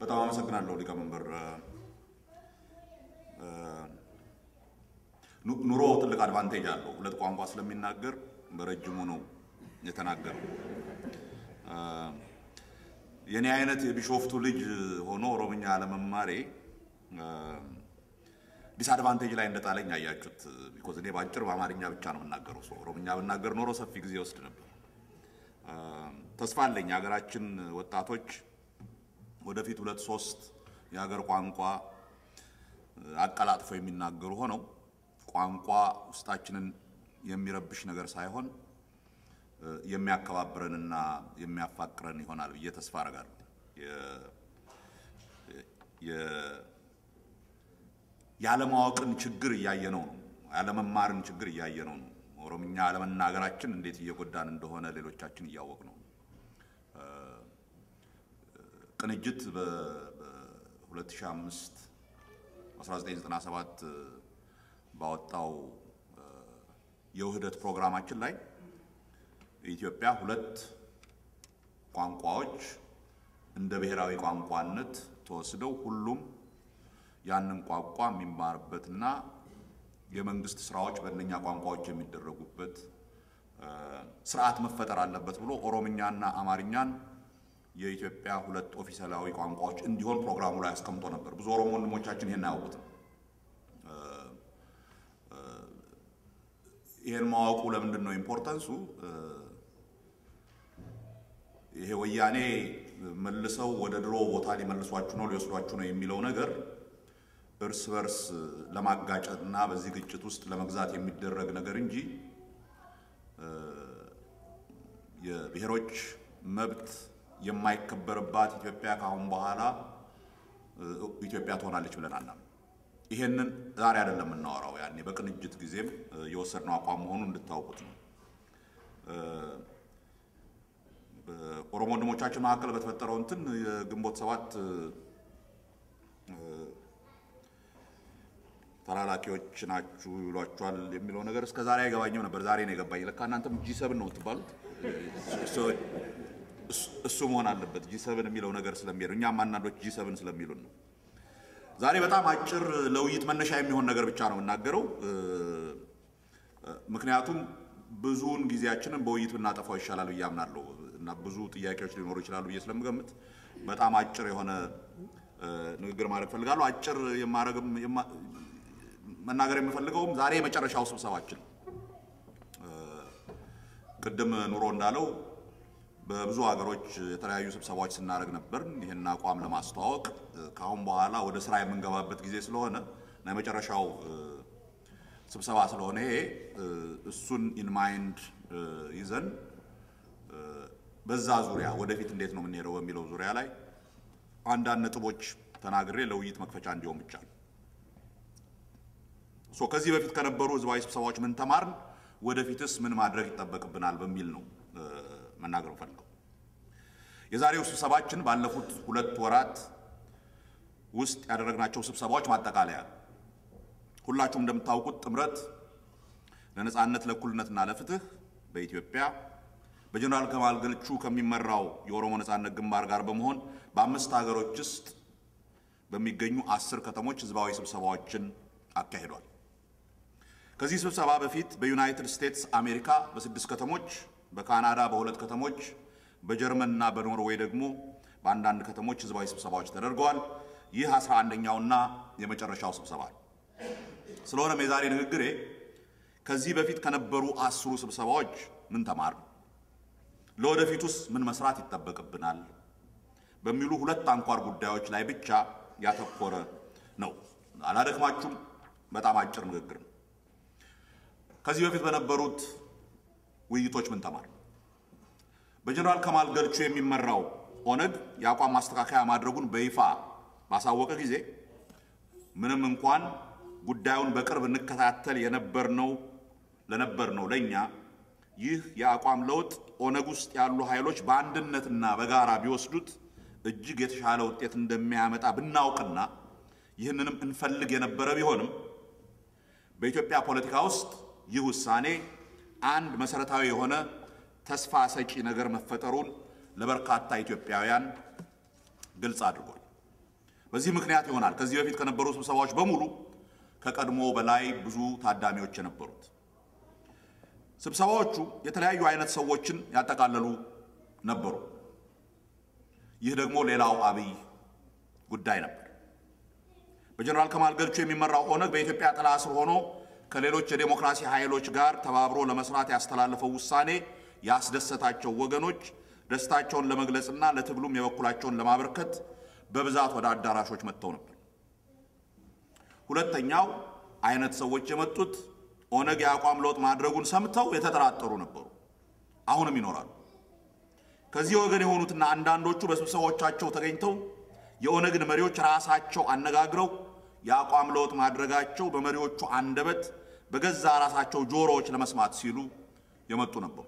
በጣም አመሰግናለሁ ሊቀመንበር። ኑሮ ትልቅ አድቫንቴጅ አለው። ሁለት ቋንቋ ስለሚናገር በረጅሙ ነው የተናገረው። የኔ አይነት የቢሾፍቱ ልጅ ሆኖ ኦሮምኛ አለመማሬ ዲስአድቫንቴጅ ላይ እንደጣለኝ አያችሁት። ቢኮዝ እኔ በአጭር በአማርኛ ብቻ ነው የምናገረው። ሰው ኦሮምኛ ብናገር ኖሮ ሰፊ ጊዜ ወስድ ነበር። ተስፋ አለኝ የሀገራችን ወጣቶች ወደፊት ሁለት ሶስት የሀገር ቋንቋ አቀላጥፈው የሚናገሩ ሆነው ቋንቋ ውስጣችንን የሚረብሽ ነገር ሳይሆን የሚያከባብረንና የሚያፋቅረን ይሆናል ብዬ ተስፋ አደርጋለሁ። ያለማወቅን ችግር እያየነው ነው። ያለመማርን ችግር እያየነው ነው። ኦሮምኛ አለመናገራችን እንዴት እየጎዳን እንደሆነ ሌሎቻችን እያወቅ ነው። ቅንጅት በ2005 1997 ባወጣው የውህደት ፕሮግራማችን ላይ ኢትዮጵያ ሁለት ቋንቋዎች እንደ ብሔራዊ ቋንቋነት ተወስደው ሁሉም ያንን ቋንቋ የሚማርበትና የመንግስት ስራዎች በእነኛ ቋንቋዎች የሚደረጉበት ስርዓት መፈጠር አለበት ብሎ ኦሮምኛና አማርኛን የኢትዮጵያ ሁለት ኦፊሴላዊ ቋንቋዎች እንዲሆን ፕሮግራሙ ላይ አስቀምጦ ነበር። ብዙ ኦሮሞ ወንድሞቻችን ይሄን አያውቁትም። ይሄን ማወቁ ለምንድን ነው ኢምፖርታንሱ? ይሄ ወያኔ መልሰው ወደ ድሮ ቦታ ሊመልሷችሁ ነው ሊወስዷችሁ ነው የሚለው ነገር እርስ በርስ ለማጋጨት እና በዚህ ግጭት ውስጥ ለመግዛት የሚደረግ ነገር እንጂ የብሔሮች መብት የማይከበርባት ኢትዮጵያ ከአሁን በኋላ ኢትዮጵያ ትሆናለች ብለን አናምንም። ይሄንን ዛሬ አይደለም የምናወራው፣ ያኔ በቅንጅት ጊዜም የወሰድነው አቋም መሆኑን እንድታውቁት ነው። በኦሮሞ ወንድሞቻችን መካከል በተፈጠረው እንትን የግንቦት ሰባት ተላላኪዎች ናችሁ ይሏችኋል የሚለው ነገር እስከ ዛሬ አይገባኝም ነበር። ዛሬ ነው የገባኝ። ለካ እናንተም ጂ ሰብን ነው የምትባሉት። እሱ መሆን አለበት ጂ ሰብን የሚለው ነገር ስለሚሄዱ እኛም አንዳንዶች ጂ ሰብን ስለሚሉን ነው። ዛሬ በጣም አጭር ለውይይት መነሻ የሚሆን ነገር ብቻ ነው የምናገረው። ምክንያቱም ብዙውን ጊዜያችንን በውይይት ብናጠፋው ይሻላል ብዬ አምናለሁ እና ብዙ ጥያቄዎች ሊኖሩ ይችላሉ ብዬ ስለምገምት በጣም አጭር የሆነ ንግግር ማድረግ ፈልጋለሁ። አጭር የማረግም መናገር የምፈልገውም ዛሬ የመጨረሻው ስብሰባችን ቅድም ኑሮ እንዳለው በብዙ ሀገሮች የተለያዩ ስብሰባዎች ስናደርግ ነበር። ይህን አቋም ለማስተዋወቅ ከአሁን በኋላ ወደ ስራ የምንገባበት ጊዜ ስለሆነ እና የመጨረሻው ስብሰባ ስለሆነ ይሄ እሱን ኢንማይንድ ይዘን በዛ ዙሪያ ወደፊት እንዴት ነው የምንሄደው በሚለው ዙሪያ ላይ አንዳንድ ነጥቦች ተናግሬ ለውይይት መክፈቻ እንዲሆን ብቻ ነው። ሶ ከዚህ በፊት ከነበሩ ህዝባዊ ስብሰባዎች ምን ተማርን፣ ወደፊትስ ምን ማድረግ ይጠበቅብናል በሚል ነው መናገር ፈልገው። የዛሬው ስብሰባችን ባለፉት ሁለት ወራት ውስጥ ያደረግናቸው ስብሰባዎች ማጠቃለያ ነው። ሁላችሁም እንደምታውቁት ጥምረት ለነጻነት ለእኩልነትና ለፍትህ በኢትዮጵያ በጀነራል ከማል ገልቹ ከሚመራው የኦሮሞ ነጻነት ግንባር ጋር በመሆን በአምስት ሀገሮች ውስጥ በሚገኙ አስር ከተሞች ህዝባዊ ስብሰባዎችን አካሂዷል። ከዚህ ስብሰባ በፊት በዩናይትድ ስቴትስ አሜሪካ በስድስት ከተሞች፣ በካናዳ በሁለት ከተሞች፣ በጀርመን እና በኖርዌይ ደግሞ በአንዳንድ ከተሞች ህዝባዊ ስብሰባዎች ተደርገዋል። ይህ አስራ አንደኛውና የመጨረሻው ስብሰባ ነው። ስለሆነም የዛሬ ንግግሬ ከዚህ በፊት ከነበሩ አስሩ ስብሰባዎች ምን ተማር፣ ለወደፊቱስ ምን መስራት ይጠበቅብናል በሚሉ ሁለት አንኳር ጉዳዮች ላይ ብቻ ያተኮረ ነው። አላደክማችሁም። በጣም አጭር ንግግር ነው። ከዚህ በፊት በነበሩት ውይይቶች ምን ተማር፣ በጀነራል ከማል ገልቹ የሚመራው ኦነግ የአቋም ማስተካከያ ማድረጉን በይፋ ባሳወቀ ጊዜ ምንም እንኳን ጉዳዩን በቅርብ እንከታተል የነበርነው ለነበርነው ለእኛ ይህ የአቋም ለውጥ ኦነግ ውስጥ ያሉ ኃይሎች በአንድነትና በጋራ ቢወስዱት እጅግ የተሻለ ውጤት እንደሚያመጣ ብናውቅና ይህንንም እንፈልግ የነበረ ቢሆንም በኢትዮጵያ ፖለቲካ ውስጥ ይህ ውሳኔ አንድ መሰረታዊ የሆነ ተስፋ ሰጪ ነገር መፈጠሩን ለበርካታ ኢትዮጵያውያን ግልጽ አድርጓል። በዚህ ምክንያት ይሆናል ከዚህ በፊት ከነበሩ ስብሰባዎች በሙሉ ከቀድሞ በላይ ብዙ ታዳሚዎች የነበሩት። ስብሰባዎቹ የተለያዩ አይነት ሰዎችን ያጠቃለሉ ነበሩ። ይህ ደግሞ ሌላው አብይ ጉዳይ ነበር። በጀነራል ከማል ገልቹ የሚመራው ኦነግ በኢትዮጵያ ጥላ ስር ሆኖ ከሌሎች የዴሞክራሲ ኃይሎች ጋር ተባብሮ ለመስራት ያስተላለፈው ውሳኔ ያስደሰታቸው ወገኖች ደስታቸውን ለመግለጽና ለትግሉም የበኩላቸውን ለማበርከት በብዛት ወደ አዳራሾች መጥተው ነበር። ሁለተኛው አይነት ሰዎች የመጡት ኦነግ የአቋም ለውጥ ማድረጉን ሰምተው የተጠራጠሩ ነበሩ። አሁንም ይኖራሉ። ከዚህ ወገን የሆኑትና አንዳንዶቹ በስብሰባዎቻቸው ተገኝተው የኦነግን መሪዎች ራሳቸው አነጋግረው የአቋም ለውጥ ማድረጋቸው በመሪዎቹ አንደበት በገዛ ራሳቸው ጆሮዎች ለመስማት ሲሉ የመጡ ነበሩ።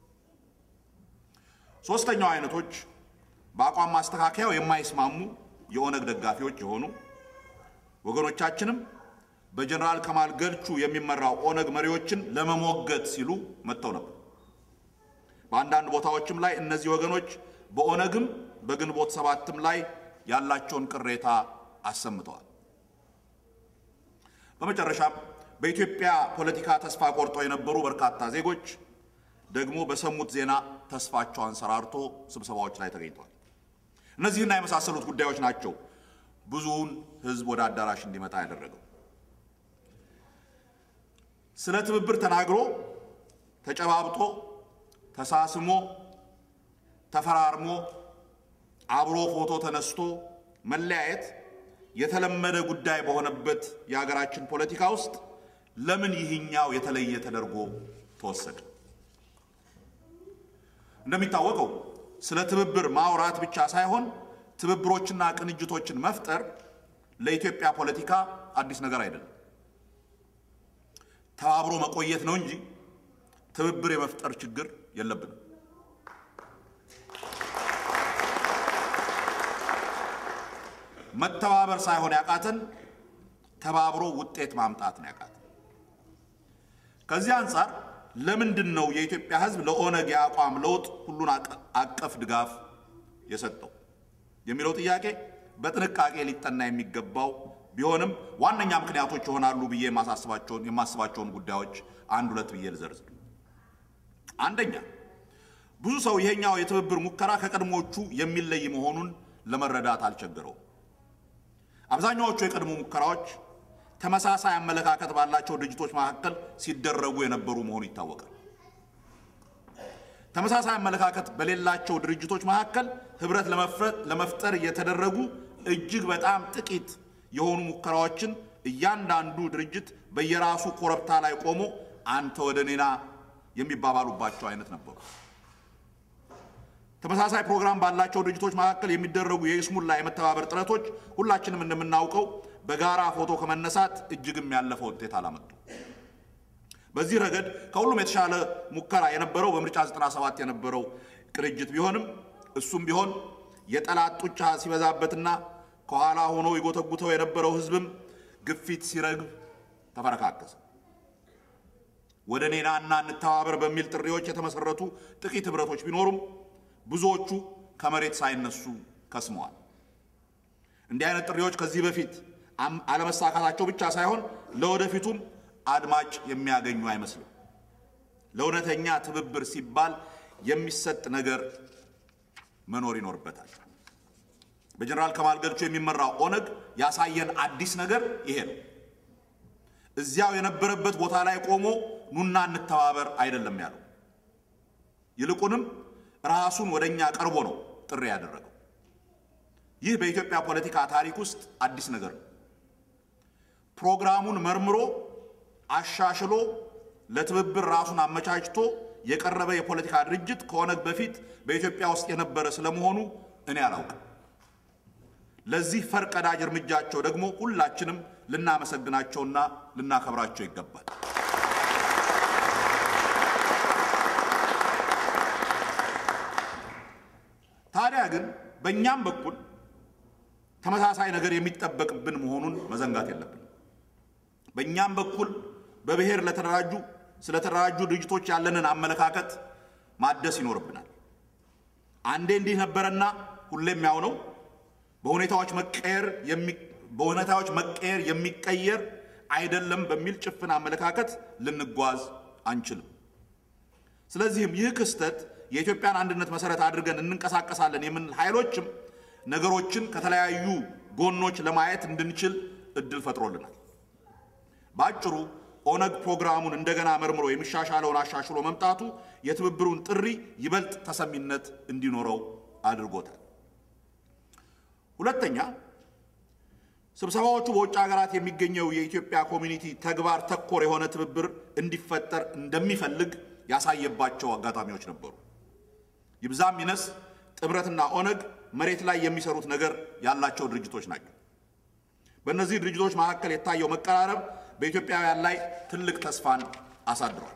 ሶስተኛው አይነቶች በአቋም ማስተካከያው የማይስማሙ የኦነግ ደጋፊዎች የሆኑ ወገኖቻችንም በጀነራል ከማል ገልቹ የሚመራው ኦነግ መሪዎችን ለመሞገት ሲሉ መጥተው ነበር። በአንዳንድ ቦታዎችም ላይ እነዚህ ወገኖች በኦነግም በግንቦት ሰባትም ላይ ያላቸውን ቅሬታ አሰምተዋል። በመጨረሻም በኢትዮጵያ ፖለቲካ ተስፋ ቆርጦ የነበሩ በርካታ ዜጎች ደግሞ በሰሙት ዜና ተስፋቸው አንሰራርቶ ስብሰባዎች ላይ ተገኝተዋል። እነዚህና የመሳሰሉት ጉዳዮች ናቸው ብዙውን ሕዝብ ወደ አዳራሽ እንዲመጣ ያደረገው። ስለ ትብብር ተናግሮ ተጨባብጦ ተሳስሞ ተፈራርሞ አብሮ ፎቶ ተነስቶ መለያየት የተለመደ ጉዳይ በሆነበት የሀገራችን ፖለቲካ ውስጥ ለምን ይህኛው የተለየ ተደርጎ ተወሰደ? እንደሚታወቀው ስለ ትብብር ማውራት ብቻ ሳይሆን ትብብሮችና ቅንጅቶችን መፍጠር ለኢትዮጵያ ፖለቲካ አዲስ ነገር አይደለም። ተባብሮ መቆየት ነው እንጂ ትብብር የመፍጠር ችግር የለብንም። መተባበር ሳይሆን ያቃተን ተባብሮ ውጤት ማምጣት ነው ያቃተን። ከዚህ አንጻር ለምንድን ነው የኢትዮጵያ ሕዝብ ለኦነግ የአቋም ለውጥ ሁሉን አቀፍ ድጋፍ የሰጠው የሚለው ጥያቄ በጥንቃቄ ሊጠና የሚገባው ቢሆንም ዋነኛ ምክንያቶች ይሆናሉ ብዬ የማሳስባቸውን የማስባቸውን ጉዳዮች አንድ ሁለት ብዬ ልዘርዝር። አንደኛ ብዙ ሰው ይሄኛው የትብብር ሙከራ ከቀድሞዎቹ የሚለይ መሆኑን ለመረዳት አልቸገረውም። አብዛኛዎቹ የቀድሞ ሙከራዎች ተመሳሳይ አመለካከት ባላቸው ድርጅቶች መካከል ሲደረጉ የነበሩ መሆኑ ይታወቃል። ተመሳሳይ አመለካከት በሌላቸው ድርጅቶች መካከል ህብረት ለመፍጠር የተደረጉ እጅግ በጣም ጥቂት የሆኑ ሙከራዎችን እያንዳንዱ ድርጅት በየራሱ ኮረብታ ላይ ቆሞ አንተ ወደ ኔና የሚባባሉባቸው አይነት ነበሩ። ተመሳሳይ ፕሮግራም ባላቸው ድርጅቶች መካከል የሚደረጉ የይስሙላ የመተባበር ጥረቶች ሁላችንም እንደምናውቀው በጋራ ፎቶ ከመነሳት እጅግም ያለፈ ውጤት አላመጡ። በዚህ ረገድ ከሁሉም የተሻለ ሙከራ የነበረው በምርጫ 97 የነበረው ቅንጅት ቢሆንም እሱም ቢሆን የጠላት ጡጫ ሲበዛበትና ከኋላ ሆኖ ይጎተጉተው የነበረው ህዝብም ግፊት ሲረግብ ተፈረካከሰ። ወደ ኔናና እንተባበር በሚል ጥሪዎች የተመሰረቱ ጥቂት ህብረቶች ቢኖሩም ብዙዎቹ ከመሬት ሳይነሱ ከስመዋል። እንዲህ አይነት ጥሪዎች ከዚህ በፊት አለመሳካታቸው ብቻ ሳይሆን ለወደፊቱም አድማጭ የሚያገኙ አይመስልም። ለእውነተኛ ትብብር ሲባል የሚሰጥ ነገር መኖር ይኖርበታል። በጀነራል ከማል ገልቹ የሚመራው ኦነግ ያሳየን አዲስ ነገር ይሄ ነው። እዚያው የነበረበት ቦታ ላይ ቆሞ ኑና እንተባበር አይደለም ያለው። ይልቁንም ራሱን ወደ እኛ ቀርቦ ነው ጥሪ ያደረገው። ይህ በኢትዮጵያ ፖለቲካ ታሪክ ውስጥ አዲስ ነገር ነው። ፕሮግራሙን መርምሮ አሻሽሎ ለትብብር ራሱን አመቻችቶ የቀረበ የፖለቲካ ድርጅት ከኦነግ በፊት በኢትዮጵያ ውስጥ የነበረ ስለመሆኑ እኔ አላውቅም። ለዚህ ፈርቀዳጅ እርምጃቸው ደግሞ ሁላችንም ልናመሰግናቸውና ልናከብራቸው ይገባል። ታዲያ ግን በእኛም በኩል ተመሳሳይ ነገር የሚጠበቅብን መሆኑን መዘንጋት የለብንም። በእኛም በኩል በብሔር ለተደራጁ ስለተደራጁ ድርጅቶች ያለንን አመለካከት ማደስ ይኖርብናል። አንዴ እንዲህ ነበረና ሁሌም ያው ነው፣ በሁኔታዎች መቀየር በሁኔታዎች መቀየር የሚቀየር አይደለም በሚል ጭፍን አመለካከት ልንጓዝ አንችልም። ስለዚህም ይህ ክስተት የኢትዮጵያን አንድነት መሰረት አድርገን እንንቀሳቀሳለን የምንል ኃይሎችም ነገሮችን ከተለያዩ ጎኖች ለማየት እንድንችል እድል ፈጥሮልናል። በአጭሩ ኦነግ ፕሮግራሙን እንደገና መርምሮ የሚሻሻለውን አሻሽሎ መምጣቱ የትብብሩን ጥሪ ይበልጥ ተሰሚነት እንዲኖረው አድርጎታል። ሁለተኛ ስብሰባዎቹ በውጭ ሀገራት የሚገኘው የኢትዮጵያ ኮሚኒቲ ተግባር ተኮር የሆነ ትብብር እንዲፈጠር እንደሚፈልግ ያሳየባቸው አጋጣሚዎች ነበሩ። ይብዛም ይነስ ጥምረትና ኦነግ መሬት ላይ የሚሰሩት ነገር ያላቸው ድርጅቶች ናቸው። በእነዚህ ድርጅቶች መካከል የታየው መቀራረብ በኢትዮጵያውያን ላይ ትልቅ ተስፋን አሳድሯል።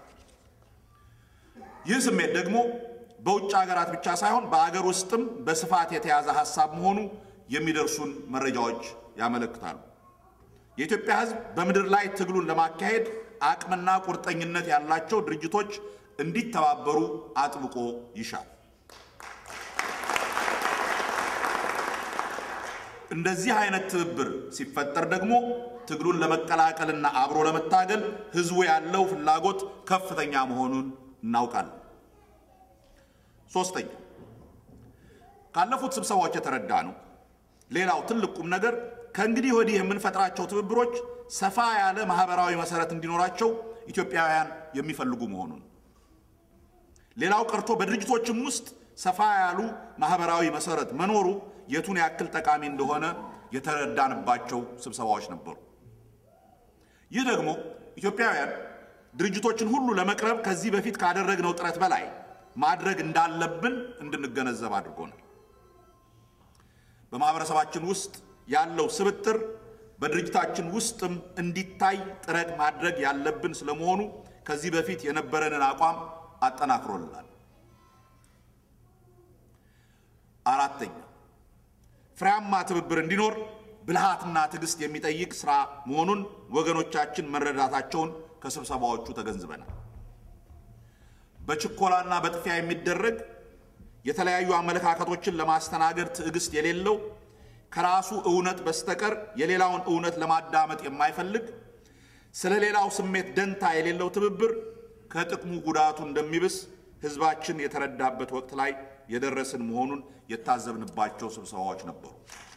ይህ ስሜት ደግሞ በውጭ ሀገራት ብቻ ሳይሆን በአገር ውስጥም በስፋት የተያዘ ሀሳብ መሆኑ የሚደርሱን መረጃዎች ያመለክታሉ። የኢትዮጵያ ሕዝብ በምድር ላይ ትግሉን ለማካሄድ አቅምና ቁርጠኝነት ያላቸው ድርጅቶች እንዲተባበሩ አጥብቆ ይሻል። እንደዚህ አይነት ትብብር ሲፈጠር ደግሞ ትግሉን ለመቀላቀልና አብሮ ለመታገል ህዝቡ ያለው ፍላጎት ከፍተኛ መሆኑን እናውቃለን። ሶስተኛ ካለፉት ስብሰባዎች የተረዳ ነው። ሌላው ትልቅ ቁም ነገር ከእንግዲህ ወዲህ የምንፈጥራቸው ትብብሮች ሰፋ ያለ ማህበራዊ መሰረት እንዲኖራቸው ኢትዮጵያውያን የሚፈልጉ መሆኑን ሌላው ቀርቶ በድርጅቶችም ውስጥ ሰፋ ያሉ ማህበራዊ መሰረት መኖሩ የቱን ያክል ጠቃሚ እንደሆነ የተረዳንባቸው ስብሰባዎች ነበሩ። ይህ ደግሞ ኢትዮጵያውያን ድርጅቶችን ሁሉ ለመቅረብ ከዚህ በፊት ካደረግነው ጥረት በላይ ማድረግ እንዳለብን እንድንገነዘብ አድርጎናል። በማህበረሰባችን ውስጥ ያለው ስብጥር በድርጅታችን ውስጥም እንዲታይ ጥረት ማድረግ ያለብን ስለመሆኑ ከዚህ በፊት የነበረንን አቋም አጠናክሮልናል። አራተኛ ፍሬያማ ትብብር እንዲኖር ብልሃትና ትዕግስት የሚጠይቅ ስራ መሆኑን ወገኖቻችን መረዳታቸውን ከስብሰባዎቹ ተገንዝበናል። በችኮላና በጥፊያ የሚደረግ የተለያዩ አመለካከቶችን ለማስተናገድ ትዕግስት የሌለው ከራሱ እውነት በስተቀር የሌላውን እውነት ለማዳመጥ የማይፈልግ ስለ ሌላው ስሜት ደንታ የሌለው ትብብር ከጥቅሙ ጉዳቱ እንደሚብስ ሕዝባችን የተረዳበት ወቅት ላይ የደረስን መሆኑን የታዘብንባቸው ስብሰባዎች ነበሩ።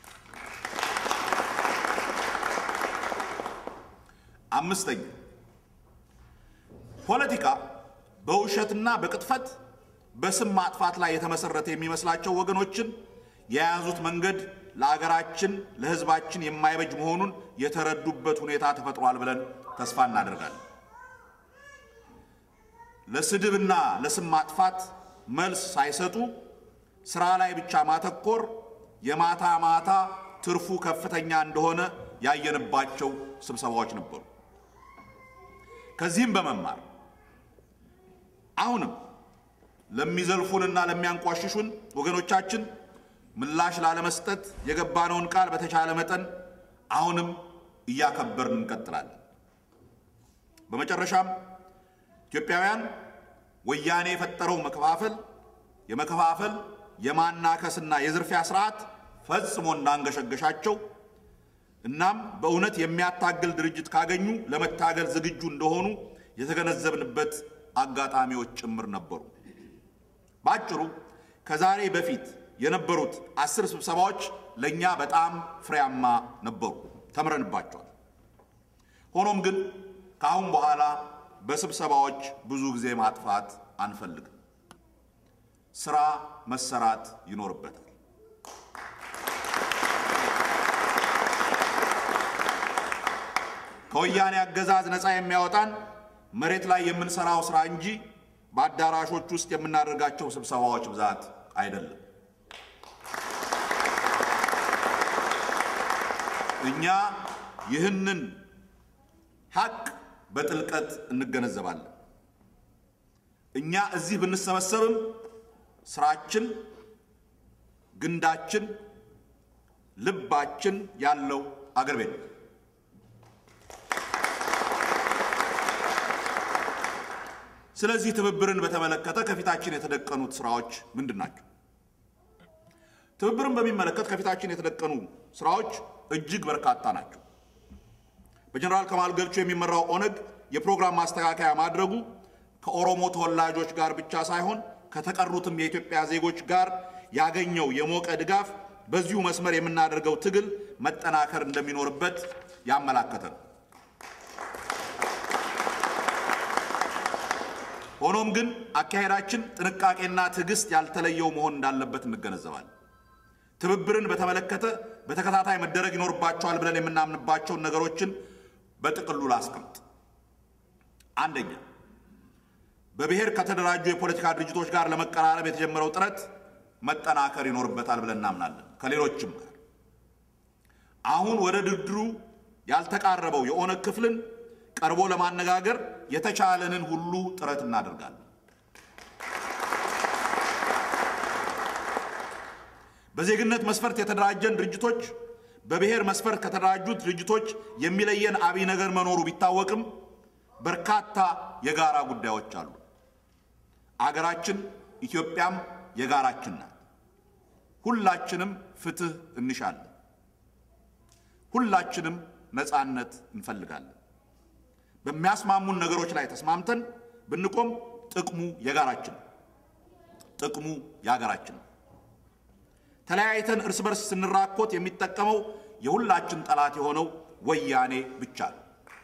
አምስተኛ ፖለቲካ በውሸትና በቅጥፈት በስም ማጥፋት ላይ የተመሰረተ የሚመስላቸው ወገኖችን የያዙት መንገድ ለአገራችን ለሕዝባችን የማይበጅ መሆኑን የተረዱበት ሁኔታ ተፈጥሯል ብለን ተስፋ እናደርጋለን። ለስድብና ለስም ማጥፋት መልስ ሳይሰጡ ስራ ላይ ብቻ ማተኮር የማታ ማታ ትርፉ ከፍተኛ እንደሆነ ያየንባቸው ስብሰባዎች ነበሩ። ከዚህም በመማር አሁንም ለሚዘልፉንና ለሚያንቋሽሹን ወገኖቻችን ምላሽ ላለመስጠት የገባነውን ቃል በተቻለ መጠን አሁንም እያከበርን እንቀጥላለን። በመጨረሻም ኢትዮጵያውያን ወያኔ የፈጠረው መከፋፈል የመከፋፈል የማናከስና የዝርፊያ ስርዓት ፈጽሞ እንዳንገሸገሻቸው እናም በእውነት የሚያታግል ድርጅት ካገኙ ለመታገል ዝግጁ እንደሆኑ የተገነዘብንበት አጋጣሚዎች ጭምር ነበሩ። በአጭሩ ከዛሬ በፊት የነበሩት አስር ስብሰባዎች ለእኛ በጣም ፍሬያማ ነበሩ፣ ተምረንባቸዋል። ሆኖም ግን ከአሁን በኋላ በስብሰባዎች ብዙ ጊዜ ማጥፋት አንፈልግም። ስራ መሰራት ይኖርበታል። ከወያኔ አገዛዝ ነፃ የሚያወጣን መሬት ላይ የምንሰራው ስራ እንጂ በአዳራሾች ውስጥ የምናደርጋቸው ስብሰባዎች ብዛት አይደለም። እኛ ይህንን ሀቅ በጥልቀት እንገነዘባለን። እኛ እዚህ ብንሰበሰብም ስራችን፣ ግንዳችን፣ ልባችን ያለው አገር ቤት ነው። ስለዚህ ትብብርን በተመለከተ ከፊታችን የተደቀኑት ስራዎች ምንድን ናቸው? ትብብርን በሚመለከት ከፊታችን የተደቀኑ ስራዎች እጅግ በርካታ ናቸው። በጀኔራል ከማል ገልቾ የሚመራው ኦነግ የፕሮግራም ማስተካከያ ማድረጉ ከኦሮሞ ተወላጆች ጋር ብቻ ሳይሆን ከተቀሩትም የኢትዮጵያ ዜጎች ጋር ያገኘው የሞቀ ድጋፍ በዚሁ መስመር የምናደርገው ትግል መጠናከር እንደሚኖርበት ያመላከተ ነው። ሆኖም ግን አካሄዳችን ጥንቃቄና ትዕግስት ያልተለየው መሆን እንዳለበት እንገነዘባለን። ትብብርን በተመለከተ በተከታታይ መደረግ ይኖርባቸዋል ብለን የምናምንባቸውን ነገሮችን በጥቅሉ ላስቀምጥ። አንደኛ፣ በብሔር ከተደራጁ የፖለቲካ ድርጅቶች ጋር ለመቀራረብ የተጀመረው ጥረት መጠናከር ይኖርበታል ብለን እናምናለን። ከሌሎችም ጋር አሁን ወደ ድርድሩ ያልተቃረበው የኦነግ ክፍልን ቀርቦ ለማነጋገር የተቻለንን ሁሉ ጥረት እናደርጋለን። በዜግነት መስፈርት የተደራጀን ድርጅቶች በብሔር መስፈርት ከተደራጁት ድርጅቶች የሚለየን አብይ ነገር መኖሩ ቢታወቅም በርካታ የጋራ ጉዳዮች አሉ። አገራችን ኢትዮጵያም የጋራችን ናት። ሁላችንም ፍትህ እንሻለን። ሁላችንም ነፃነት እንፈልጋለን። በሚያስማሙን ነገሮች ላይ ተስማምተን ብንቆም ጥቅሙ የጋራችን ነው። ጥቅሙ የሀገራችን ነው። ተለያይተን እርስ በርስ ስንራኮት የሚጠቀመው የሁላችን ጠላት የሆነው ወያኔ ብቻ ነው።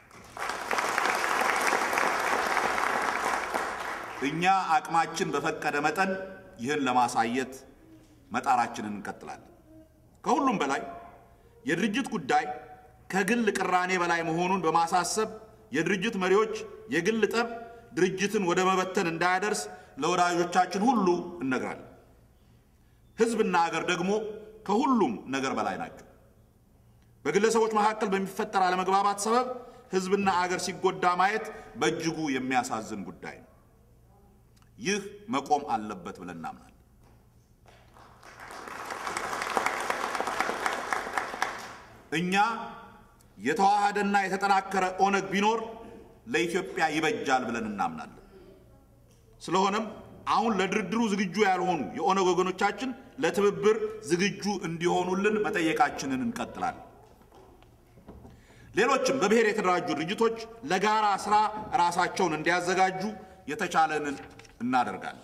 እኛ አቅማችን በፈቀደ መጠን ይህን ለማሳየት መጣራችንን እንቀጥላለን። ከሁሉም በላይ የድርጅት ጉዳይ ከግል ቅራኔ በላይ መሆኑን በማሳሰብ የድርጅት መሪዎች የግል ጠብ ድርጅትን ወደ መበተን እንዳያደርስ ለወዳጆቻችን ሁሉ እነግራለን። ሕዝብና አገር ደግሞ ከሁሉም ነገር በላይ ናቸው። በግለሰቦች መካከል በሚፈጠር አለመግባባት ሰበብ ሕዝብና አገር ሲጎዳ ማየት በእጅጉ የሚያሳዝን ጉዳይ ነው። ይህ መቆም አለበት ብለን እናምናለን። እኛ የተዋሃደና የተጠናከረ ኦነግ ቢኖር ለኢትዮጵያ ይበጃል ብለን እናምናለን። ስለሆነም አሁን ለድርድሩ ዝግጁ ያልሆኑ የኦነግ ወገኖቻችን ለትብብር ዝግጁ እንዲሆኑልን መጠየቃችንን እንቀጥላለን። ሌሎችም በብሔር የተደራጁ ድርጅቶች ለጋራ ስራ ራሳቸውን እንዲያዘጋጁ የተቻለንን እናደርጋለን።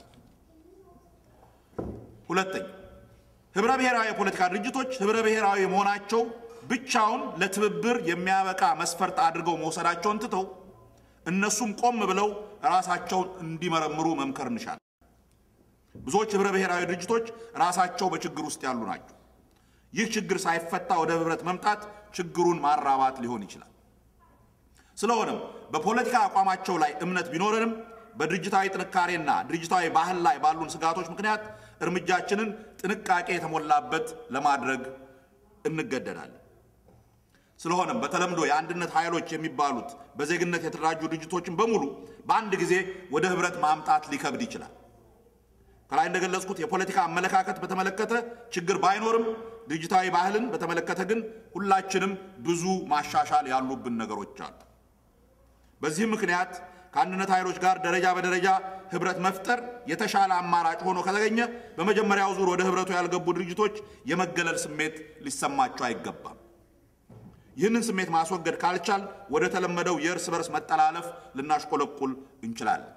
ሁለተኛ፣ ህብረ ብሔራዊ የፖለቲካ ድርጅቶች ህብረ ብሔራዊ መሆናቸው ብቻውን ለትብብር የሚያበቃ መስፈርት አድርገው መውሰዳቸውን ትተው እነሱም ቆም ብለው ራሳቸውን እንዲመረምሩ መምከር እንሻለን። ብዙዎች ህብረ ብሔራዊ ድርጅቶች ራሳቸው በችግር ውስጥ ያሉ ናቸው። ይህ ችግር ሳይፈታ ወደ ህብረት መምጣት ችግሩን ማራባት ሊሆን ይችላል። ስለሆነም በፖለቲካ አቋማቸው ላይ እምነት ቢኖረንም በድርጅታዊ ጥንካሬና ድርጅታዊ ባህል ላይ ባሉን ስጋቶች ምክንያት እርምጃችንን ጥንቃቄ የተሞላበት ለማድረግ እንገደዳለን። ስለሆነም በተለምዶ የአንድነት ኃይሎች የሚባሉት በዜግነት የተደራጁ ድርጅቶችን በሙሉ በአንድ ጊዜ ወደ ህብረት ማምጣት ሊከብድ ይችላል። ከላይ እንደገለጽኩት የፖለቲካ አመለካከት በተመለከተ ችግር ባይኖርም ድርጅታዊ ባህልን በተመለከተ ግን ሁላችንም ብዙ ማሻሻል ያሉብን ነገሮች አሉ። በዚህም ምክንያት ከአንድነት ኃይሎች ጋር ደረጃ በደረጃ ህብረት መፍጠር የተሻለ አማራጭ ሆኖ ከተገኘ በመጀመሪያው ዙር ወደ ህብረቱ ያልገቡ ድርጅቶች የመገለል ስሜት ሊሰማቸው አይገባም። ይህንን ስሜት ማስወገድ ካልቻል ወደ ተለመደው የእርስ በርስ መጠላለፍ ልናሽቆለቁል እንችላለን።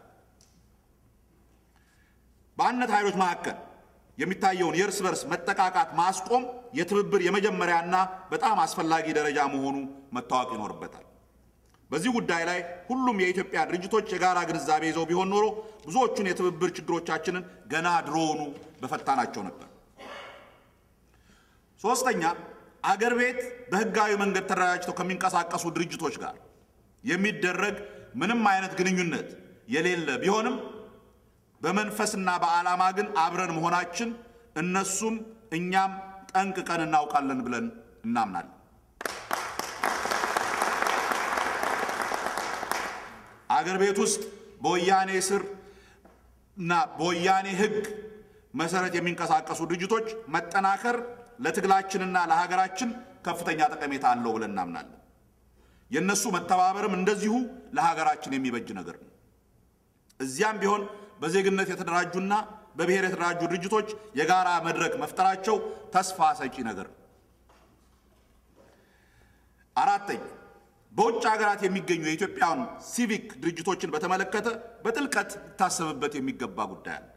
በአንድነት ኃይሎች መካከል የሚታየውን የእርስ በርስ መጠቃቃት ማስቆም የትብብር የመጀመሪያና በጣም አስፈላጊ ደረጃ መሆኑ መታወቅ ይኖርበታል። በዚህ ጉዳይ ላይ ሁሉም የኢትዮጵያ ድርጅቶች የጋራ ግንዛቤ ይዘው ቢሆን ኖሮ ብዙዎቹን የትብብር ችግሮቻችንን ገና ድሮውኑ በፈታናቸው ነበር። ሶስተኛ አገር ቤት በህጋዊ መንገድ ተደራጅተው ከሚንቀሳቀሱ ድርጅቶች ጋር የሚደረግ ምንም አይነት ግንኙነት የሌለ ቢሆንም በመንፈስና በዓላማ ግን አብረን መሆናችን እነሱም እኛም ጠንቅቀን እናውቃለን ብለን እናምናለን። አገር ቤት ውስጥ በወያኔ ስር እና በወያኔ ህግ መሰረት የሚንቀሳቀሱ ድርጅቶች መጠናከር ለትግላችንና ለሀገራችን ከፍተኛ ጠቀሜታ አለው ብለን እናምናለን። የእነሱ መተባበርም እንደዚሁ ለሀገራችን የሚበጅ ነገር ነው። እዚያም ቢሆን በዜግነት የተደራጁና በብሔር የተደራጁ ድርጅቶች የጋራ መድረክ መፍጠራቸው ተስፋ ሰጪ ነገር ነው። አራተኛ በውጭ ሀገራት የሚገኙ የኢትዮጵያን ሲቪክ ድርጅቶችን በተመለከተ በጥልቀት ሊታሰብበት የሚገባ ጉዳይ አለ።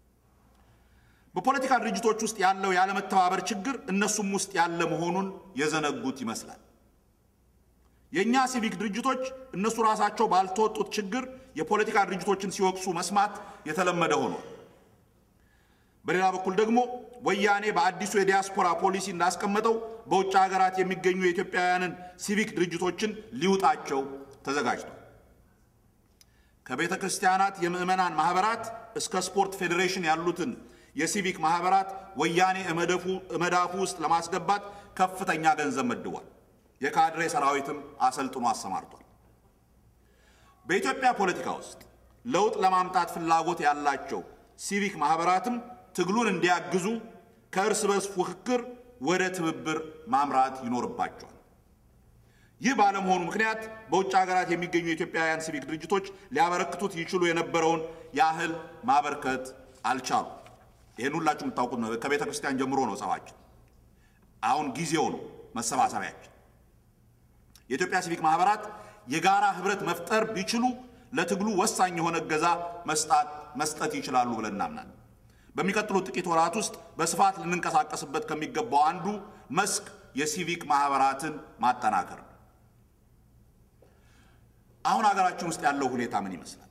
በፖለቲካ ድርጅቶች ውስጥ ያለው ያለመተባበር ችግር እነሱም ውስጥ ያለ መሆኑን የዘነጉት ይመስላል። የእኛ ሲቪክ ድርጅቶች እነሱ ራሳቸው ባልተወጡት ችግር የፖለቲካ ድርጅቶችን ሲወቅሱ መስማት የተለመደ ሆኗል። በሌላ በኩል ደግሞ ወያኔ በአዲሱ የዲያስፖራ ፖሊሲ እንዳስቀመጠው በውጭ ሀገራት የሚገኙ የኢትዮጵያውያንን ሲቪክ ድርጅቶችን ሊውጣቸው ተዘጋጅቷል። ከቤተ ክርስቲያናት የምዕመናን ማህበራት እስከ ስፖርት ፌዴሬሽን ያሉትን የሲቪክ ማህበራት ወያኔ መዳፉ ውስጥ ለማስገባት ከፍተኛ ገንዘብ መድቧል። የካድሬ ሰራዊትም አሰልጥኖ አሰማርቷል። በኢትዮጵያ ፖለቲካ ውስጥ ለውጥ ለማምጣት ፍላጎት ያላቸው ሲቪክ ማህበራትም ትግሉን እንዲያግዙ ከእርስ በርስ ፉክክር ወደ ትብብር ማምራት ይኖርባቸዋል። ይህ ባለመሆኑ ምክንያት በውጭ ሀገራት የሚገኙ የኢትዮጵያውያን ሲቪክ ድርጅቶች ሊያበረክቱት ይችሉ የነበረውን ያህል ማበርከት አልቻሉም። ይህን ሁላችሁ የምታውቁት ነው። ከቤተ ክርስቲያን ጀምሮ ነው ጸባችን። አሁን ጊዜው ነው መሰባሰቢያችን። የኢትዮጵያ ሲቪክ ማህበራት የጋራ ህብረት መፍጠር ቢችሉ ለትግሉ ወሳኝ የሆነ እገዛ መስጠት ይችላሉ ብለን እናምናለን። በሚቀጥሉት ጥቂት ወራት ውስጥ በስፋት ልንንቀሳቀስበት ከሚገባው አንዱ መስክ የሲቪክ ማህበራትን ማጠናከር ነው። አሁን ሀገራችን ውስጥ ያለው ሁኔታ ምን ይመስላል?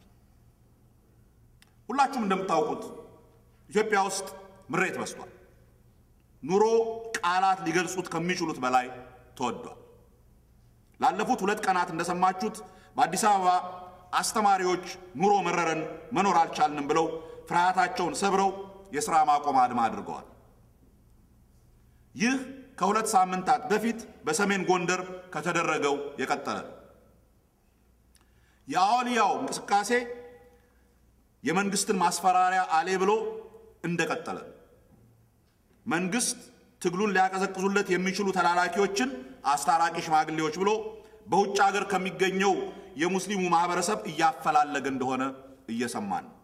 ሁላችሁም እንደምታውቁት ኢትዮጵያ ውስጥ ምሬት በዝቷል። ኑሮ ቃላት ሊገልጹት ከሚችሉት በላይ ተወዷል። ላለፉት ሁለት ቀናት እንደሰማችሁት በአዲስ አበባ አስተማሪዎች ኑሮ መረረን፣ መኖር አልቻልንም ብለው ፍርሃታቸውን ሰብረው የሥራ ማቆም አድማ አድርገዋል። ይህ ከሁለት ሳምንታት በፊት በሰሜን ጎንደር ከተደረገው የቀጠለ ነው። የአዋልያው እንቅስቃሴ የመንግስትን ማስፈራሪያ አሌ ብሎ እንደቀጠለ ነው። መንግስት ትግሉን ሊያቀዘቅዙለት የሚችሉ ተላላኪዎችን አስታራቂ ሽማግሌዎች ብሎ በውጭ ሀገር ከሚገኘው የሙስሊሙ ማህበረሰብ እያፈላለገ እንደሆነ እየሰማን ነው።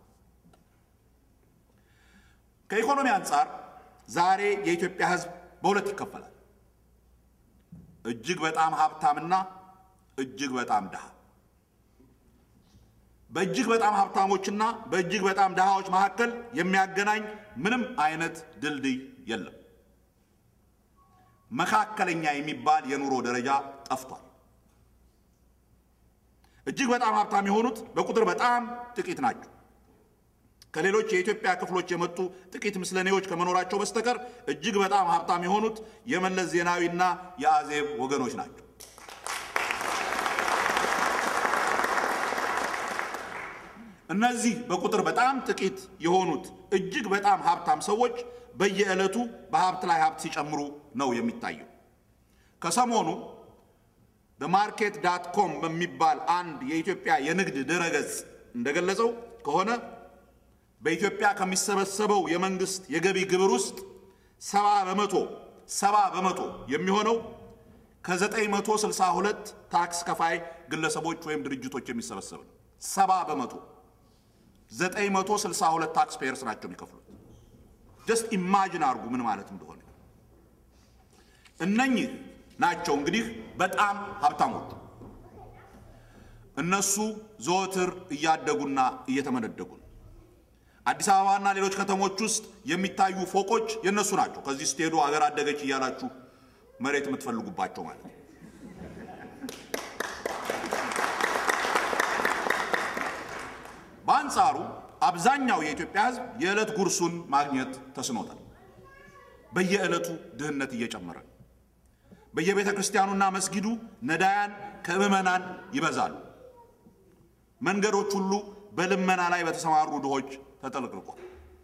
ከኢኮኖሚ አንጻር ዛሬ የኢትዮጵያ ሕዝብ በሁለት ይከፈላል። እጅግ በጣም ሀብታምና እጅግ በጣም ድሃ። በእጅግ በጣም ሀብታሞችና በእጅግ በጣም ድሃዎች መካከል የሚያገናኝ ምንም አይነት ድልድይ የለም። መካከለኛ የሚባል የኑሮ ደረጃ ጠፍቷል። እጅግ በጣም ሀብታም የሆኑት በቁጥር በጣም ጥቂት ናቸው። ከሌሎች የኢትዮጵያ ክፍሎች የመጡ ጥቂት ምስለኔዎች ከመኖራቸው በስተቀር እጅግ በጣም ሀብታም የሆኑት የመለስ ዜናዊና የአዜብ ወገኖች ናቸው። እነዚህ በቁጥር በጣም ጥቂት የሆኑት እጅግ በጣም ሀብታም ሰዎች በየዕለቱ በሀብት ላይ ሀብት ሲጨምሩ ነው የሚታየው። ከሰሞኑ በማርኬት ዳት ኮም በሚባል አንድ የኢትዮጵያ የንግድ ድረገጽ እንደገለጸው ከሆነ በኢትዮጵያ ከሚሰበሰበው የመንግስት የገቢ ግብር ውስጥ ሰባ በመቶ ሰባ በመቶ የሚሆነው ከ962 ታክስ ከፋይ ግለሰቦች ወይም ድርጅቶች የሚሰበሰብ ነው። ሰባ በመቶ 962 ታክስ ፔየርስ ናቸው የሚከፍሉት። ጀስት ኢማጅን አድርጉ ምን ማለት እንደሆነ። እነኚህ ናቸው እንግዲህ በጣም ሀብታሞቹ። እነሱ ዘወትር እያደጉና እየተመነደጉ ነው። አዲስ አበባና ሌሎች ከተሞች ውስጥ የሚታዩ ፎቆች የእነሱ ናቸው። ከዚህ ስትሄዱ አገር አደገች እያላችሁ መሬት የምትፈልጉባቸው ማለት ነው። በአንጻሩ አብዛኛው የኢትዮጵያ ሕዝብ የዕለት ጉርሱን ማግኘት ተስኖታል። በየዕለቱ ድህነት እየጨመረ ነው። በየቤተ ክርስቲያኑና መስጊዱ ነዳያን ከምዕመናን ይበዛሉ። መንገዶች ሁሉ በልመና ላይ በተሰማሩ ድሆች ተጠልቅልቋል።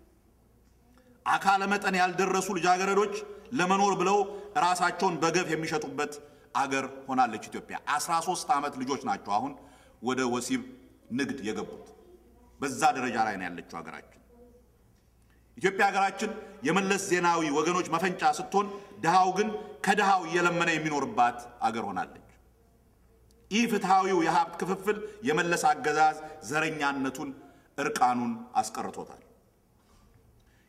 አካለ መጠን ያልደረሱ ልጃገረዶች ለመኖር ብለው ራሳቸውን በገፍ የሚሸጡበት አገር ሆናለች ኢትዮጵያ። 13 ዓመት ልጆች ናቸው አሁን ወደ ወሲብ ንግድ የገቡት። በዛ ደረጃ ላይ ነው ያለችው ሀገራችን። ኢትዮጵያ ሀገራችን የመለስ ዜናዊ ወገኖች መፈንጫ ስትሆን፣ ድሃው ግን ከድሃው እየለመነ የሚኖርባት አገር ሆናለች። ይህ ፍትሐዊው የሀብት ክፍፍል የመለስ አገዛዝ ዘረኛነቱን እርቃኑን አስቀርቶታል።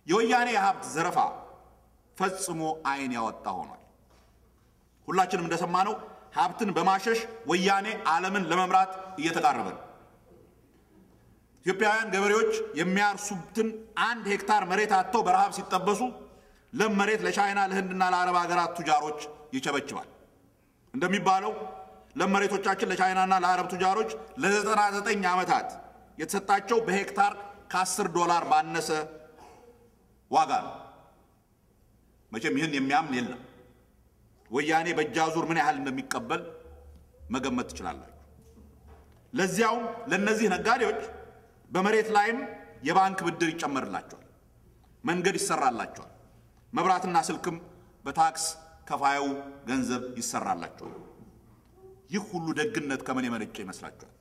የወያኔ የሀብት ዘረፋ ፈጽሞ ዓይን ያወጣ ሆኗል። ሁላችንም እንደሰማነው ሀብትን በማሸሽ ወያኔ ዓለምን ለመምራት እየተቃረበ ነው። ኢትዮጵያውያን ገበሬዎች የሚያርሱትን አንድ ሄክታር መሬት አጥተው በረሃብ ሲጠበሱ ለም መሬት ለቻይና ለህንድና ለአረብ ሀገራት ቱጃሮች ይቸበችባል። እንደሚባለው ለም መሬቶቻችን ለቻይናና ለአረብ ቱጃሮች ለዘጠና ዘጠኝ ዓመታት የተሰጣቸው በሄክታር ከአስር ዶላር ባነሰ ዋጋ ነው። መቼም ይህን የሚያምን የለም። ወያኔ በእጃዙር ምን ያህል እንደሚቀበል መገመት ትችላላችሁ። ለዚያውም ለእነዚህ ነጋዴዎች በመሬት ላይም የባንክ ብድር ይጨመርላቸዋል፣ መንገድ ይሰራላቸዋል፣ መብራትና ስልክም በታክስ ከፋዩ ገንዘብ ይሰራላቸዋል። ይህ ሁሉ ደግነት ከምን የመነጨ ይመስላችኋል?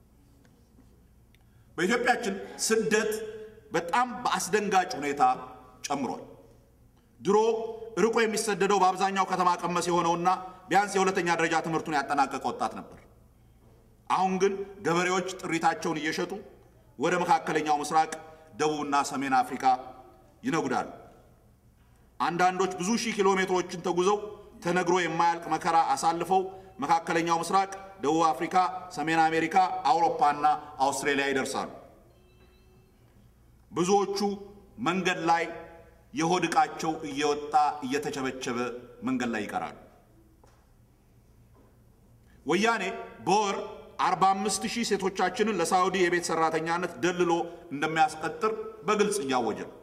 በኢትዮጵያችን ስደት በጣም በአስደንጋጭ ሁኔታ ጨምሯል። ድሮ ርቆ የሚሰደደው በአብዛኛው ከተማ ቀመስ የሆነውና ቢያንስ የሁለተኛ ደረጃ ትምህርቱን ያጠናቀቀ ወጣት ነበር። አሁን ግን ገበሬዎች ጥሪታቸውን እየሸጡ ወደ መካከለኛው ምስራቅ፣ ደቡብና ሰሜን አፍሪካ ይነጉዳሉ። አንዳንዶች ብዙ ሺህ ኪሎ ሜትሮችን ተጉዘው ተነግሮ የማያልቅ መከራ አሳልፈው መካከለኛው ምስራቅ፣ ደቡብ አፍሪካ፣ ሰሜን አሜሪካ፣ አውሮፓና አውስትራሊያ ይደርሳሉ። ብዙዎቹ መንገድ ላይ የሆድ ዕቃቸው እየወጣ እየተቸበቸበ መንገድ ላይ ይቀራሉ። ወያኔ በወር 45 ሺህ ሴቶቻችንን ለሳዑዲ የቤት ሰራተኛነት ደልሎ እንደሚያስቀጥር በግልጽ እያወጀ ነው።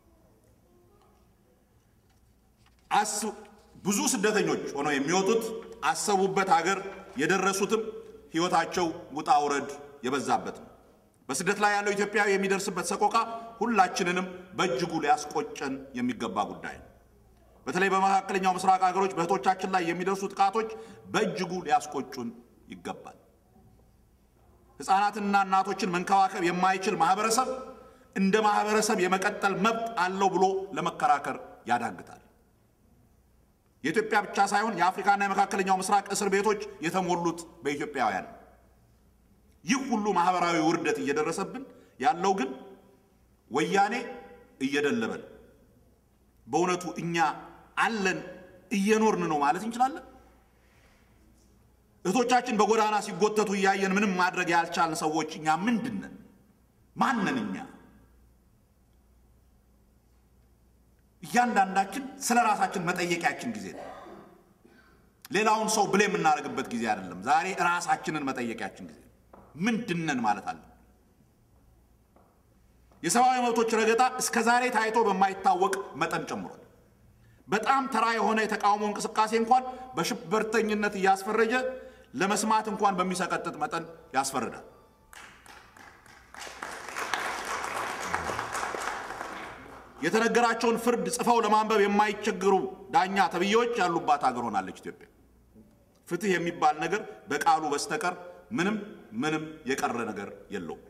ብዙ ስደተኞች ሆነው የሚወጡት አሰቡበት ሀገር የደረሱትም ሕይወታቸው ውጣ ውረድ የበዛበት ነው። በስደት ላይ ያለው ኢትዮጵያዊ የሚደርስበት ሰቆቃ ሁላችንንም በእጅጉ ሊያስቆጨን የሚገባ ጉዳይ ነው። በተለይ በመካከለኛው ምስራቅ ሀገሮች በእህቶቻችን ላይ የሚደርሱ ጥቃቶች በእጅጉ ሊያስቆጩን ይገባል። ሕፃናትንና እናቶችን መንከባከብ የማይችል ማህበረሰብ እንደ ማህበረሰብ የመቀጠል መብት አለው ብሎ ለመከራከር ያዳግታል። የኢትዮጵያ ብቻ ሳይሆን የአፍሪካና የመካከለኛው ምስራቅ እስር ቤቶች የተሞሉት በኢትዮጵያውያን ነው። ይህ ሁሉ ማህበራዊ ውርደት እየደረሰብን ያለው ግን ወያኔ እየደለበን። በእውነቱ እኛ አለን እየኖርን ነው ማለት እንችላለን? እህቶቻችን በጎዳና ሲጎተቱ እያየን ምንም ማድረግ ያልቻልን ሰዎች እኛ ምንድን ነን? ማንን እኛ? እያንዳንዳችን ስለ ራሳችን መጠየቂያችን ጊዜ ነው። ሌላውን ሰው ብሌ የምናደርግበት ጊዜ አይደለም። ዛሬ ራሳችንን መጠየቂያችን ጊዜ ነው። ምንድነን ማለት አለ። የሰብአዊ መብቶች ረገጣ እስከ ዛሬ ታይቶ በማይታወቅ መጠን ጨምሯል። በጣም ተራ የሆነ የተቃውሞ እንቅስቃሴ እንኳን በሽብርተኝነት እያስፈረጀ ለመስማት እንኳን በሚሰቀጥጥ መጠን ያስፈርዳል። የተነገራቸውን ፍርድ ጽፈው ለማንበብ የማይቸግሩ ዳኛ ተብዬዎች ያሉባት ሀገር ሆናለች ኢትዮጵያ። ፍትህ የሚባል ነገር በቃሉ በስተቀር ምንም ምንም የቀረ ነገር የለውም።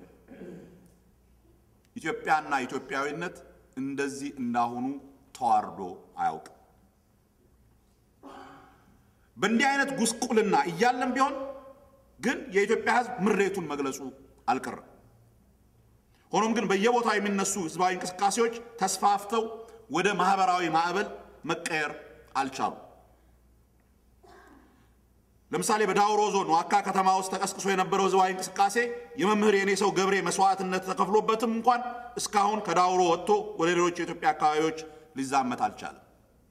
ኢትዮጵያና ኢትዮጵያዊነት እንደዚህ እንዳሁኑ ተዋርዶ አያውቅም። በእንዲህ አይነት ጉስቁልና እያለም ቢሆን ግን የኢትዮጵያ ሕዝብ ምሬቱን መግለጹ አልቀረም። ሆኖም ግን በየቦታው የሚነሱ ህዝባዊ እንቅስቃሴዎች ተስፋፍተው ወደ ማህበራዊ ማዕበል መቀየር አልቻሉም። ለምሳሌ በዳውሮ ዞን ዋካ ከተማ ውስጥ ተቀስቅሶ የነበረው ህዝባዊ እንቅስቃሴ የመምህር የኔ ሰው ገብሬ መስዋዕትነት ተከፍሎበትም እንኳን እስካሁን ከዳውሮ ወጥቶ ወደ ሌሎች የኢትዮጵያ አካባቢዎች ሊዛመት አልቻለም።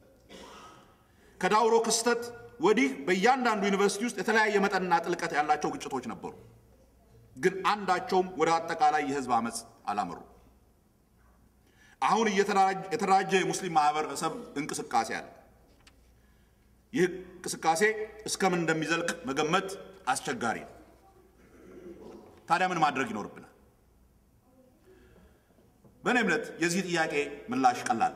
ከዳውሮ ክስተት ወዲህ በእያንዳንዱ ዩኒቨርሲቲ ውስጥ የተለያየ መጠንና ጥልቀት ያላቸው ግጭቶች ነበሩ። ግን አንዳቸውም ወደ አጠቃላይ የህዝብ አመፅ አላመሩ። አሁን የተደራጀ የሙስሊም ማህበረሰብ እንቅስቃሴ አለ። ይህ እንቅስቃሴ እስከምን እንደሚዘልቅ መገመት አስቸጋሪ ነው። ታዲያ ምን ማድረግ ይኖርብናል? በእኔ እምነት የዚህ ጥያቄ ምላሽ ቀላል፣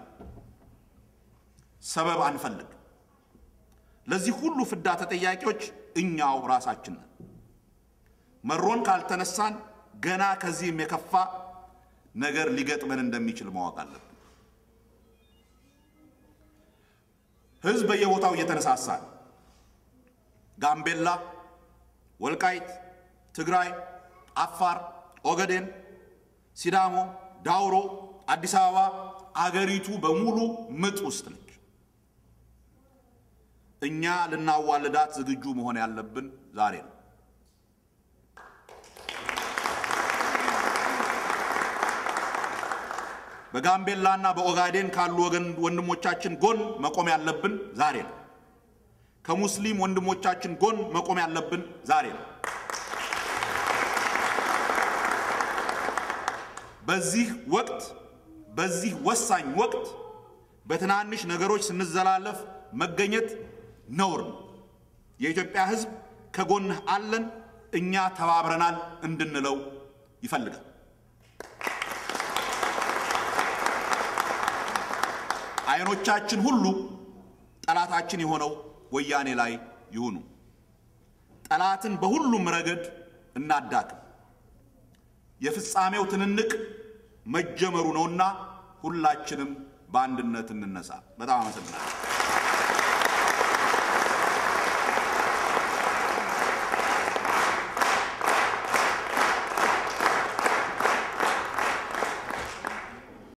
ሰበብ አንፈልግ። ለዚህ ሁሉ ፍዳ ተጠያቂዎች እኛው ራሳችን ነን። መሮን ካልተነሳን ገና ከዚህም የከፋ ነገር ሊገጥመን እንደሚችል ማወቅ አለብን። ህዝብ በየቦታው እየተነሳሳ ነው። ጋምቤላ፣ ወልቃይት፣ ትግራይ፣ አፋር፣ ኦገዴን፣ ሲዳሞ፣ ዳውሮ፣ አዲስ አበባ፣ አገሪቱ በሙሉ ምጥ ውስጥ ነች። እኛ ልናዋልዳት ዝግጁ መሆን ያለብን ዛሬ ነው። በጋምቤላና በኦጋዴን ካሉ ወገን ወንድሞቻችን ጎን መቆም ያለብን ዛሬ ነው። ከሙስሊም ወንድሞቻችን ጎን መቆም ያለብን ዛሬ ነው። በዚህ ወቅት በዚህ ወሳኝ ወቅት በትናንሽ ነገሮች ስንዘላለፍ መገኘት ነውር ነው። የኢትዮጵያ ሕዝብ ከጎንህ አለን፣ እኛ ተባብረናል እንድንለው ይፈልጋል። አይኖቻችን ሁሉ ጠላታችን የሆነው ወያኔ ላይ ይሁኑ። ጠላትን በሁሉም ረገድ እናዳክም። የፍጻሜው ትንንቅ መጀመሩ ነውና ሁላችንም በአንድነት እንነሳ። በጣም አመሰግናለሁ።